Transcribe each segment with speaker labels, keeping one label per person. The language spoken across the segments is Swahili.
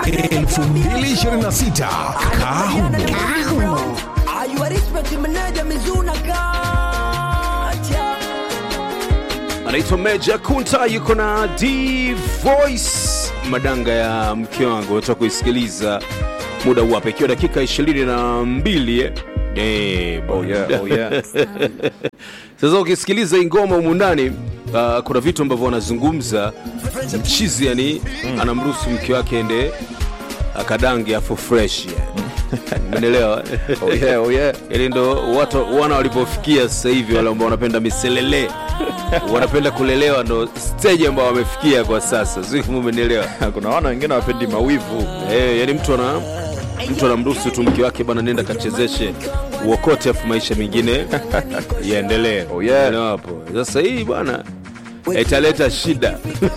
Speaker 1: 2026 Kahumo.
Speaker 2: Are you a respect manager Mizuna Kacha?
Speaker 3: anaitwa Meja Kunta, yuko na D Voice, madanga ya mke wangu. Unataka kuisikiliza muda huu hapa, ikiwa dakika 22 eh? Eh,
Speaker 4: Oh yeah, oh yeah.
Speaker 3: Sasa ukisikiliza hii ngoma humu ndani uh, kuna vitu ambavyo wanazungumza mchizi, yani anamruhusu mke wake ende akadange afu fresh umeelewa?
Speaker 4: Oh yeah, oh yeah.
Speaker 3: Ili ndo watu wana walipofikia sasa hivi, wale ambao wanapenda miselele wanapenda kulelewa, ndo stage ambao wamefikia kwa sasa, sio kama umenielewa?
Speaker 4: Kuna wana wengine wapendi mawivu.
Speaker 3: Eh, yani mtu ana mtu anamruhusu tu mke wake bana, nenda kachezeshe uokote, afu maisha mengine yaendelee.
Speaker 4: Oh, yeah.
Speaker 3: Unaelewa hapo? Sasa hii bwana italeta shida.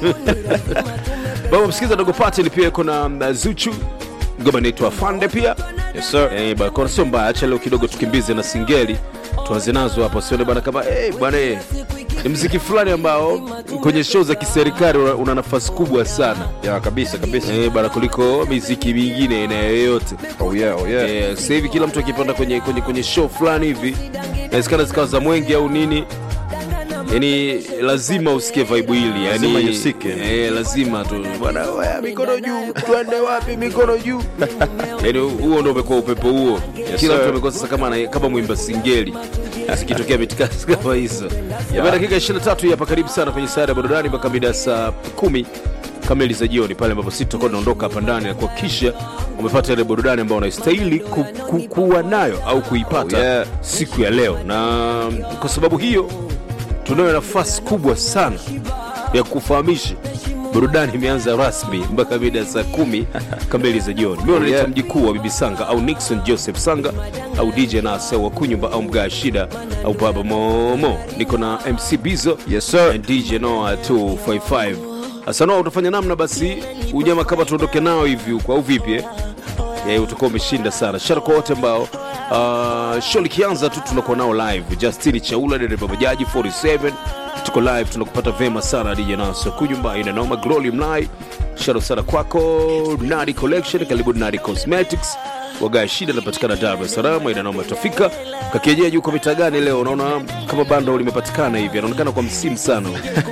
Speaker 3: Baba msikiza dogo Pattern pia iko na mm, Zuchu ngoma inaitwa Fande pia
Speaker 4: Yes sir.
Speaker 3: Eh, bana kwa sio mbaya, acha leo kidogo tukimbize na singeli tuanze nazo hapo, sione bana kama eh bwana eh, ni mziki fulani ambao kwenye show za kiserikali una, una nafasi kubwa sana
Speaker 4: Ya kabisa kabisa.
Speaker 3: eh, bana kuliko miziki mingine na yoyote.
Speaker 4: Oh yeah, oh yeah.
Speaker 3: Eh, sasa hivi kila mtu akipanda kwenye, kwenye, kwenye show fulani hivi inawezekana zikawa za mwenge au nini yani lazima usikie vibe hili
Speaker 4: Lazima
Speaker 3: yani,
Speaker 4: ihusike.
Speaker 3: eh, lazima tu bwana wewe, mikono juu twende wapi mikono juu yani huo ndo umekuwa upepo huo kila
Speaker 4: sir.
Speaker 3: mtu amekuwa sasa kama, ana- kama mwimba singeli zikitokea mitikasi kama hizo yeah. dakika 23 hii hapa karibu sana kwenye saa ya burudani mpaka mida ya saa kumi kamili za jioni pale ambapo sisi tutakuwa tunaondoka hapa ndani na kuhakikisha umepata ile burudani ambayo unastahili ku, ku, kuwa nayo au kuipata
Speaker 4: Oh, yeah.
Speaker 3: siku ya leo na kwa sababu hiyo tunayo nafasi kubwa sana ya kufahamisha burudani imeanza rasmi mpaka mida ya saa kumi kamili za jioni mi wanaita
Speaker 4: yeah.
Speaker 3: mjikuu wa bibi sanga au nixon joseph sanga au dj nase wa kunyumba au mgaa shida au baba momo niko na mc bizo
Speaker 4: Yes, sir.
Speaker 3: and dj noa 255 hasa noa utafanya namna basi unyama kama tuondoke nao hivi huko au vipi eh? Eh, utakuwa umeshinda sana shara kwa wote ambao uh, show likianza tu tunakuwa nao live justini chaula dereva bajaji 47 tuko live tunakupata vema sana dj naso kunyumba inanoma glory mlai sharo sana kwako nadi collection karibu nadi cosmetics wagaa shida inapatikana dar es salaam inanoma tafika kakienyeji huko mitaa gani leo unaona kama bando limepatikana hivi anaonekana kwa msimu sana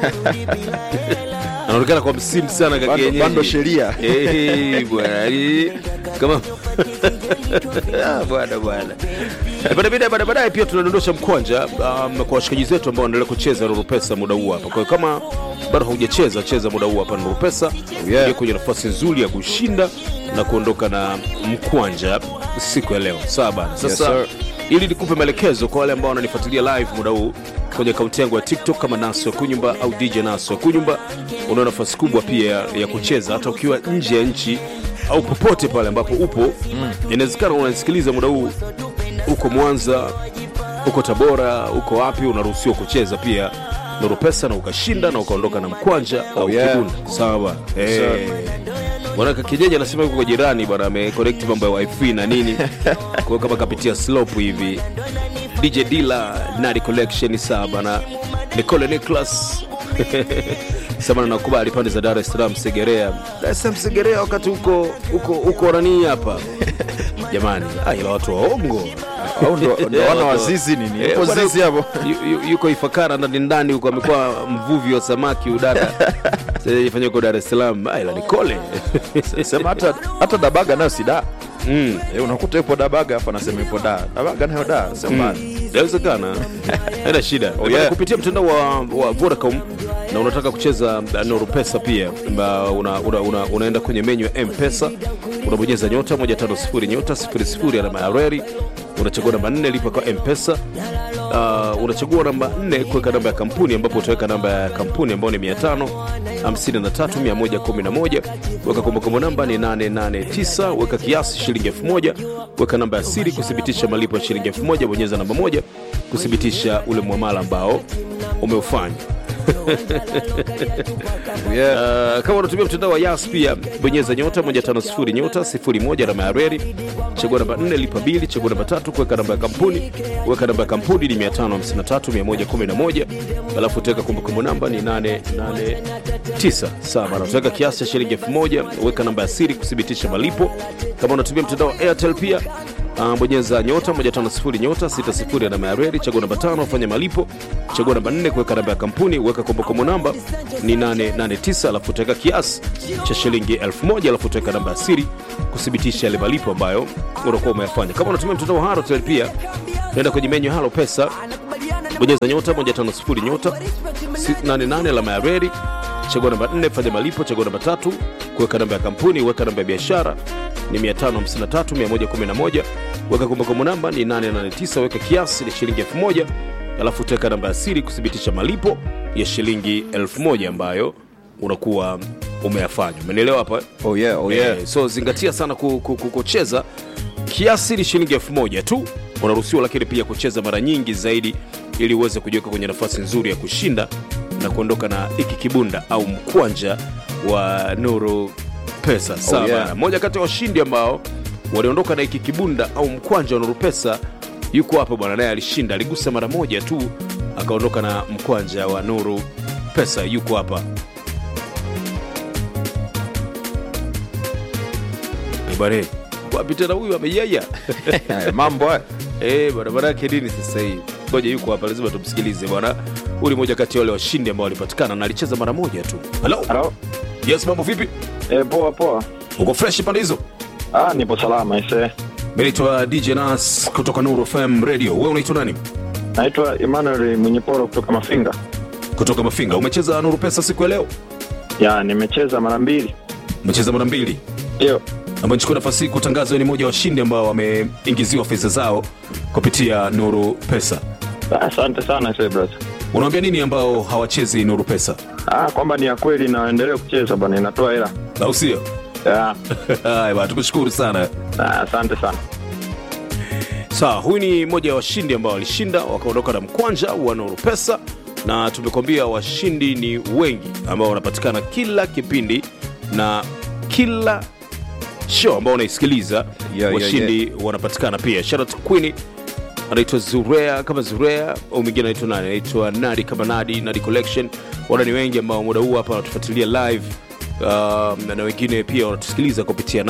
Speaker 3: anaonekana kwa msimu sana
Speaker 4: Bando,
Speaker 3: kakienyeji
Speaker 4: bando sheria.
Speaker 3: Eh, bwana yani, kama Ah, bwana bwana Eh, baada- baadaye baadaye baadaye pia tunadondosha mkwanja um, kwa washikaji zetu ambao wanaendelea kucheza Nuru Pesa muda huu hapa. Kwa hiyo kama bado haujacheza cheza muda huu hapa Nuru Pesa,
Speaker 4: yeah.
Speaker 3: uingie kwenye nafasi nzuri ya kushinda na kuondoka na mkwanja siku ya leo. Sawa bana. Sasa
Speaker 4: Yes, sir.
Speaker 3: ili nikupe maelekezo kwa wale ambao wananifuatilia live muda huu kwenye akaunti yangu ya tiktok kama naso ya kunyumba au dj naso ya kunyumba unao nafasi kubwa pia ya, ya kucheza hata ukiwa nje ya nchi au popote pale ambapo upo mm. inawezekana unanisikiliza muda huu uko mwanza uko tabora uko wapi unaruhusiwa kucheza pia nuru pesa na ukashinda na ukaondoka na mkwanja au
Speaker 4: yeah.
Speaker 3: kibunda sawa hey.
Speaker 4: Sir.
Speaker 3: Bwana kijeji anasema yuko kwa jirani bwana, ameconnect mambo ya wifi na nini, kwa hiyo kama kapitia slope hivi. DJ Dila Nadi Collection sawa bwana, Nicole Nicholas sema nakubali pande za Dar es Salaam Segerea, Dar es Salaam Segerea, wakati huko huko huko nani hapa jamani, ah, ila watu waongo
Speaker 4: Au ndo ndo
Speaker 3: Eh,
Speaker 4: wana
Speaker 3: watu-
Speaker 4: wazizi nini?
Speaker 3: Eh,
Speaker 4: Yuko
Speaker 3: bwana,
Speaker 4: zizi hapo.
Speaker 3: yu- yu- yuko Ifakara ndani ndani huko, amekuwa mvuvi wa samaki udada, sasa ifanya huko Dar es Salaam, ah, ila Nicole
Speaker 4: Sema hata hata Dabaga nayo si da.
Speaker 3: mm.
Speaker 4: Eh, unakuta yupo Dabaga hapa anasema yupo da. Dabaga nayo da. Sema
Speaker 3: inawezekana haina shida
Speaker 4: Oh, yeah.
Speaker 3: kupitia mtandao wa, wa vodacom na unataka kucheza uh, Nuru Pesa pia mba, una, una, una, unaenda kwenye menyu ya mpesa unabonyeza nyota 150 nyota 00 alama ya reri unachagua namba 4 lipa kwa mpesa uh, unachagua namba 4 kuweka namba ya kampuni ambapo utaweka namba ya kampuni ambayo ni 553111 weka kumbukumbu namba ni 889 weka kiasi shilingi 1000 weka namba ya siri kuthibitisha malipo ya shilingi 1000 bonyeza namba moja kuthibitisha ule mwamala ambao umeufanya
Speaker 4: yeah.
Speaker 3: Uh, kama unatumia mtandao wa Yas pia bonyeza nyota 150 nyota 01 alama ya reli, chagua namba 4 lipa bili, chagua namba tatu kuweka namba ya kampuni, weka namba ya kampuni ni 553 111, alafu utaweka kumbukumbu namba ni 889 sawa bana, utaweka kiasi cha shilingi 1000, weka namba ya siri kuthibitisha malipo. Kama unatumia mtandao wa Airtel pia Uh, bonyeza nyota 150 nyota 60 alama ya reli, chagua namba tano, fanya malipo, chagua namba 4 kuweka namba ya kampuni, weka kumbukumbu namba ni 889, alafu utaweka kiasi cha shilingi 1000, alafu utaweka namba ya siri kuthibitisha yale malipo ambayo unakuwa umeyafanya. Kama unatumia mtandao wa Halotel pia nenda kwenye menyu Halo Pesa, bonyeza nyota 150 nyota 88 alama ya reli, chagua namba 4 fanya malipo, chagua namba tatu kuweka namba ya kampuni, weka namba ya biashara ni 553111 weka kumbukumbu namba ni 889 weka kiasi ni shilingi 1000 alafu utaweka namba ya siri kuthibitisha malipo ya shilingi 1000 ambayo unakuwa umeyafanya umenielewa hapa eh?
Speaker 4: Oh yeah, oh yeah.
Speaker 3: Eh, so zingatia sana ku- ku- ku- kucheza kiasi ni shilingi elfu moja tu unaruhusiwa lakini pia kucheza mara nyingi zaidi ili uweze kujiweka kwenye nafasi nzuri ya kushinda na kuondoka na iki kibunda au mkwanja wa nuru pesa sawa
Speaker 4: yeah.
Speaker 3: bana. moja kati ya washindi ambao waliondoka na iki kibunda au mkwanja wa nuru pesa yuko hapa bwana naye alishinda aligusa mara moja tu akaondoka na mkwanja wa nuru pesa yuko hapa Eh, bwana wapi tena huyu ameyaya
Speaker 4: Eh, mambo haya
Speaker 3: Eh, barabara yake nini sasa hii ngoja yuko hapa lazima tumsikilize bwana huyu ni moja kati ya wale washindi ambao walipatikana na alicheza mara moja tu halo
Speaker 5: Halo.
Speaker 3: yes mambo vipi
Speaker 5: E, poa poa.
Speaker 3: uko fresh pande hizo
Speaker 5: Ah, nipo salama ise.
Speaker 3: mi naitwa dj nas kutoka nuru fm radio wewe unaitwa nani
Speaker 5: Naitwa Emmanuel Mwenyeporo kutoka Mafinga.
Speaker 3: kutoka mafinga umecheza nuru pesa siku ya leo
Speaker 5: Ya, nimecheza mara mbili.
Speaker 3: umecheza mara mbili
Speaker 5: Ndio.
Speaker 3: ambayo nichukua nafasi hii kutangaza wewe ni moja wa washindi ambao wameingiziwa fedha zao kupitia nuru pesa
Speaker 5: Ah, Asante sana ise brother.
Speaker 3: unawambia nini ambao hawachezi nuru pesa
Speaker 5: Ah, kwamba ni ya kweli na endelee kucheza bwana, inatoa hela.
Speaker 3: au sio
Speaker 5: Ya.
Speaker 3: haya bana tukushukuru sana
Speaker 5: Ah, asante sana.
Speaker 3: sawa huyu ni mmoja wa washindi ambao walishinda wakaondoka na mkwanja wa nuru pesa na tumekwambia washindi ni wengi ambao wanapatikana kila kipindi na kila show ambao unaisikiliza
Speaker 4: yeah,
Speaker 3: washindi wanapatikana pia sharat queen anaitwa zurea kama zurea au mwingine anaitwa nani anaitwa nadi kama nadi nadi collection wana ni wengi ambao muda huu hapa wanatufuatilia live um, na wengine pia wanatusikiliza kupitia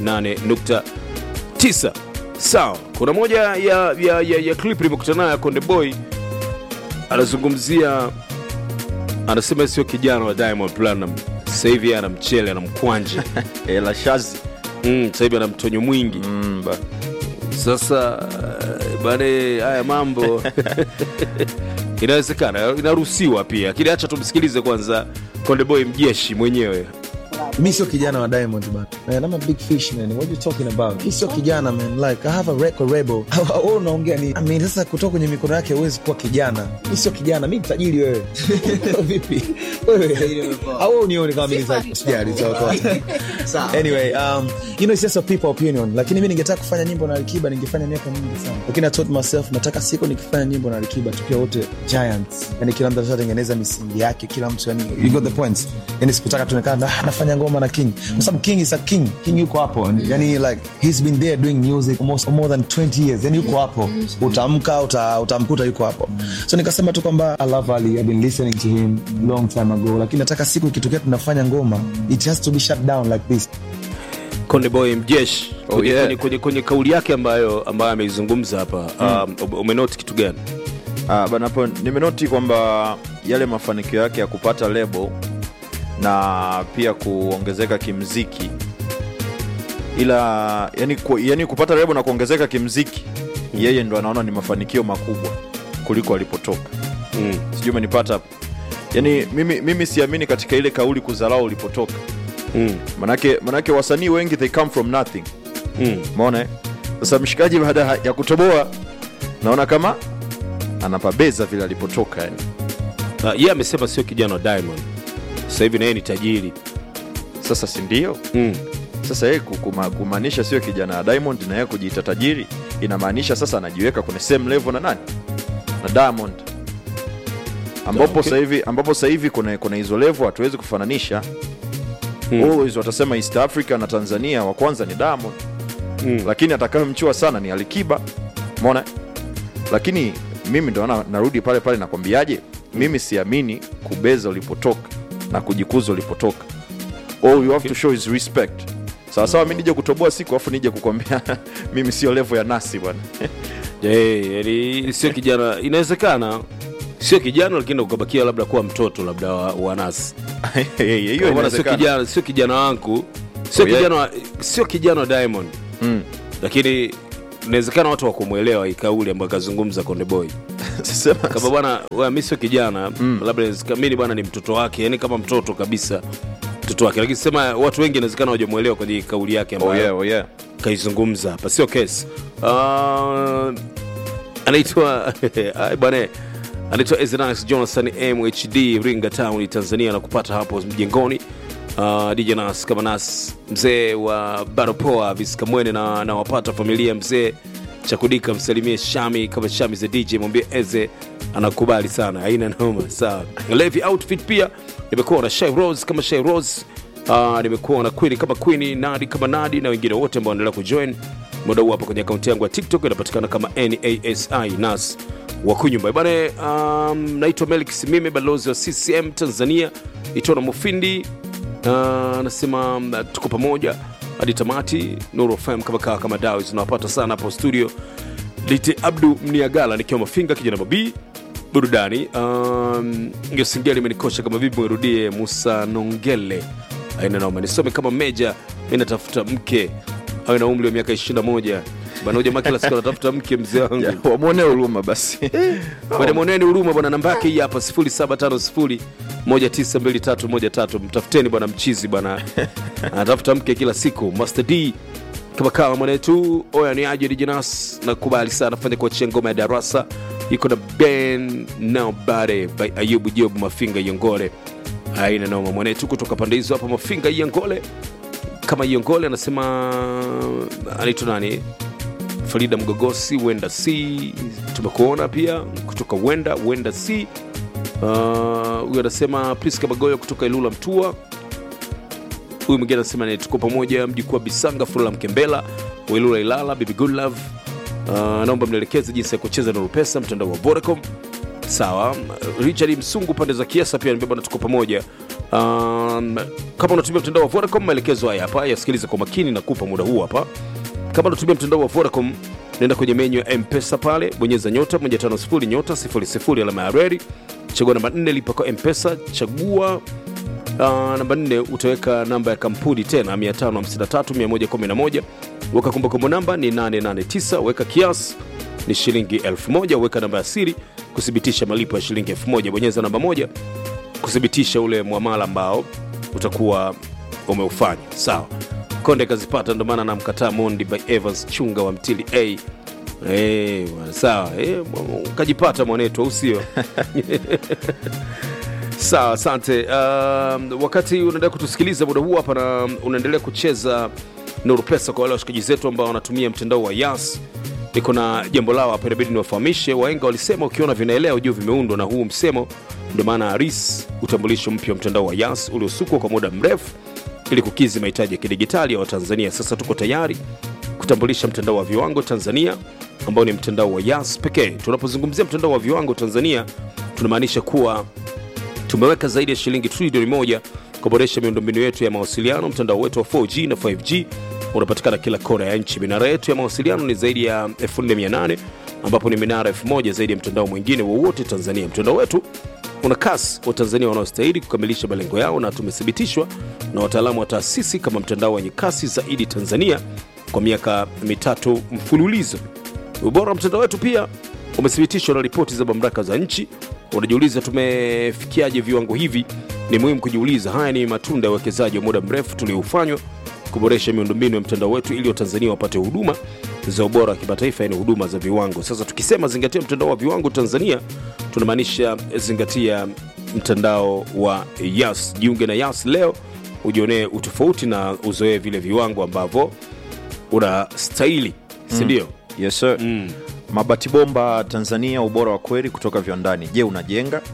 Speaker 3: 88.9 sawa kuna moja ya, ya, ya, ya clip nimekutana nayo ya konde boy anazungumzia anasema sio kijana wa diamond platinum sasa hivi ana mchele ana mkwanja
Speaker 4: Eh, la shazi
Speaker 3: mm, sasa hivi ana mtonyo mwingi
Speaker 4: mm, ba.
Speaker 3: sasa eh, bane haya mambo inawezekana inaruhusiwa pia lakini hacha tumsikilize kwanza kondeboy mjeshi mwenyewe
Speaker 6: mi sio kijana wa diamond man. man i'm a big fish man what you talking about mi sio kijana man like i have a record rebel wewe unaongea ni i mean sasa kutoka kwenye mikono yake huwezi kuwa kijana mi sio kijana mi mtajiri wewe vipi wewe au wewe unione kama mimi sasa sijali sawa sawa anyway um you know it's just a people opinion lakini mi ningetaka kufanya nyimbo na Alikiba ningefanya miaka mingi sana lakini i told myself nataka siku nikifanya nyimbo na Alikiba tukiwa wote giants yani kila mtu ashatengeneza misingi yake kila mtu yani you got the point yani sikutaka tuonekana ah, nafanya ngoma na king kwa sababu king is a king king yuko hapo yani like he's been there doing music almost for more than 20 years yani yuko hapo utamka uta, utamkuta yuko hapo so nikasema tu kwamba i love ali i've been listening to him long time ago lakini nataka siku ikitokea tunafanya ngoma it has to be shut down like this
Speaker 3: kondeboy mjeshi
Speaker 4: Oh,
Speaker 3: kwenye,
Speaker 4: yeah.
Speaker 3: kwenye, kwenye, kwenye kauli yake ambayo ambayo ameizungumza hapa um, umenoti kitu gani
Speaker 4: Ah, bana hapo nimenoti kwamba yale mafanikio yake ya kupata lebo na pia kuongezeka kimziki ila yani, ku, yani kupata lebo na kuongezeka kimziki yeye ndo anaona ni mafanikio makubwa kuliko alipotoka
Speaker 3: mm.
Speaker 4: sijui umenipata hapo yani mimi, mimi siamini katika ile kauli kudharau ulipotoka
Speaker 3: Mm.
Speaker 4: manake, manake wasanii wengi they come from nothing
Speaker 3: Mm.
Speaker 4: maona eh? sasa mshikaji baada ya kutoboa naona kama anapabeza vile alipotoka yani
Speaker 3: Uh, yeye amesema sio kijana wa diamond sasa hivi na yeye ni tajiri
Speaker 4: sasa si ndio
Speaker 3: mm.
Speaker 4: sasa yeye ku- kuma- kumaanisha sio kijana wa diamond na yeye kujiita tajiri inamaanisha sasa anajiweka kwenye same level na nani na diamond ambapo
Speaker 3: Okay.
Speaker 4: sasa hivi ambapo sasa hivi kuna kuna hizo level hatuwezi kufananisha always watasema east africa na tanzania wa kwanza ni diamond
Speaker 3: Mm.
Speaker 4: lakini atakayemchua sana ni alikiba mona lakini mimi ndo na, narudi pale pale nakwambiaje mimi siamini kubeza ulipotoka na kujikuza ulipotoka all you have to show is respect sawasawa mi nije kutoboa siku afu nije kukwambia mimi sio level ya nasi bwana
Speaker 3: Eh, yaani sio kijana inawezekana sio kijana lakini ukabakia labda kuwa mtoto labda wa, wa nasi
Speaker 4: hiyo
Speaker 3: Kwa maana sio
Speaker 4: inawezekana.
Speaker 3: kijana sio kijana wangu sio
Speaker 4: Oh, yeah.
Speaker 3: kijana wa- sio kijana wa diamond
Speaker 4: Mm.
Speaker 3: lakini inawezekana watu wakumwelewa hii kauli ambayo akazungumza konde boy
Speaker 4: Sema-
Speaker 3: kama bwana wewe, mi sio kijana mm. labda inawezekana- mi ni bwana ni mtoto wake yani kama mtoto kabisa mtoto wake lakini sema watu wengi inawezekana wajamwelewa kwenye hii kauli yake
Speaker 4: oh
Speaker 3: ambayo
Speaker 4: yeah, oh yeah.
Speaker 3: kaizungumza hapa sio kesi uh, anaitwa Ai, bwana anaitwa Ezenas Jonathan mhd ringa town tanzania na kupata hapo mjengoni uh, dj nas kama nas mzee wa baropoa viskamwene na, na wapata familia mzee chakudika msalimie shami kama shami za dj mwambie eze anakubali sana aina noma sawa levi outfit pia nimekuwa na shai rose kama shai rose Uh, nimekuwa na queen kama queen nadi kama nadi na wengine wote ambao wanaendelea kujoin muda huu hapa kwenye akaunti yangu ya tiktok inapatikana kama nasi nas wakunyumba bane um, naitwa melik simime balozi wa ccm tanzania itona mufindi Uh, anasema um, tuko pamoja hadi tamati nuru fm kama kaa kama dawa zinawapata sana hapo studio lite abdu mniagala nikiwa mafinga kijana mabii burudani um, ngesingeli imenikosha kama vipi mwirudie musa nongele aina noma nisome kama meja mi natafuta mke awe na umri wa miaka 21 bana huyu jamaa kila siku anatafuta mke mzee wangu
Speaker 4: Yeah, wamwone huruma basi
Speaker 3: bwana mweneni huruma bwana namba yake hii hapa 0750192313 mtafuteni bwana mchizi bwana anatafuta mke kila siku master d kama kawa mwanetu oya ni aje dijinas nakubali sana fanya kuachia ngoma ya darasa iko na ben nobody by ayubu job mafinga yongole aina noma mwanetu kutoka pande hizo hapa mafinga yongole kama yongole anasema anaitwa nani farida mgogosi wenda c tumekuona pia kutoka wenda wenda c Uh, huyu anasema priska magoyo kutoka ilula mtua huyu mwingine anasema ni tuko pamoja mjukuu wa bisanga furula mkembela wa ilula ilala bibi good love uh, naomba mnielekeze jinsi ya kucheza nuru pesa mtandao wa vodacom sawa richard msungu pande za kiasa pia nibeba na tuko pamoja um, kama unatumia mtandao wa vodacom maelekezo haya hapa yasikilize kwa makini na kupa muda huu hapa kama unatumia mtandao wa vodacom nenda kwenye menyu ya mpesa pale bonyeza nyota 150 nyota 00 alama ya reri chagua namba 4 lipa kwa mpesa chagua uh, namba 4 utaweka namba ya kampuni tena 553111 weka kumbukumbu namba ni 889 weka kiasi ni shilingi 1000 weka namba ya siri kuthibitisha malipo ya shilingi 1000 bonyeza namba moja kuthibitisha ule mwamala ambao utakuwa umeufanya sawa konde kazipata ndo maana namkataa mondi by evans chunga wa mtili a Eh, bwana, sawa Eh, ukajipata mwanetu au sio sawa asante um, wakati unaendelea kutusikiliza muda huu hapa na unaendelea kucheza nuru pesa kwa wale washikaji zetu ambao wanatumia mtandao wa yas niko na jambo lao hapa inabidi niwafahamishe waenga walisema ukiona vinaelea ujue vimeundwa na huu msemo ndio maana aris utambulisho mpya wa mtandao wa yas uliosukwa kwa muda mrefu ili kukizi mahitaji ya kidigitali ya watanzania sasa tuko tayari kutambulisha mtandao wa viwango tanzania ambao ni mtandao wa yas pekee tunapozungumzia mtandao wa viwango tanzania tunamaanisha kuwa tumeweka zaidi ya shilingi trilioni moja kuboresha miundombinu yetu ya mawasiliano mtandao wetu wa 4g na 5g unapatikana kila kona ya nchi minara yetu ya mawasiliano ni zaidi ya 4800 ambapo ni minara 1000 zaidi ya mtandao mwingine wowote tanzania mtandao wetu una kasi wa tanzania wanaostahili kukamilisha malengo yao na tumethibitishwa na wataalamu wa taasisi kama mtandao wenye kasi zaidi tanzania kwa miaka mitatu mfululizo ubora wa mtandao wetu pia umethibitishwa na ripoti za mamlaka za nchi unajiuliza tumefikiaje viwango hivi ni muhimu kujiuliza haya ni matunda ya uwekezaji wa muda mrefu tulioufanywa kuboresha miundombinu ya mtandao wetu ili watanzania wapate huduma za ubora wa kimataifa yani huduma za viwango sasa tukisema zingatia mtandao wa viwango tanzania tunamaanisha zingatia mtandao wa yas jiunge na yas leo ujionee utofauti na uzoee vile viwango ambavyo unastahili sindio
Speaker 4: yes sir. mabati bomba tanzania ubora wa kweli kutoka viwandani je unajenga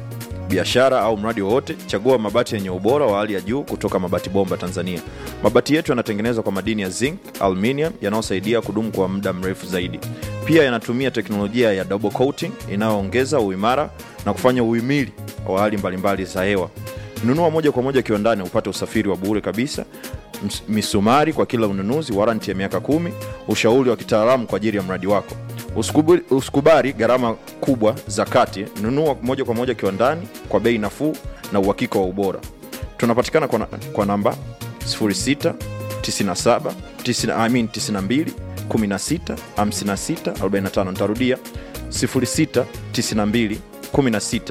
Speaker 4: biashara au mradi wowote, chagua mabati yenye ubora wa hali ya juu kutoka Mabati Bomba Tanzania. Mabati yetu yanatengenezwa kwa madini ya zinc, aluminium yanayosaidia kudumu kwa muda mrefu zaidi. Pia yanatumia teknolojia ya double coating inayoongeza uimara na kufanya uhimili wa hali mbalimbali za hewa. Nunua moja kwa moja kiwandani upate usafiri wa bure kabisa, ms- misumari kwa kila ununuzi, waranti ya miaka kumi, ushauri wa kitaalamu kwa ajili ya mradi wako. Usikubali, usikubali gharama kubwa za kati. Nunua moja kwa moja kiwandani kwa bei nafuu na uhakika wa ubora. Tunapatikana kwa, na, kwa namba 06 97 90, I mean 92 16 56 45. Nitarudia 06 92 16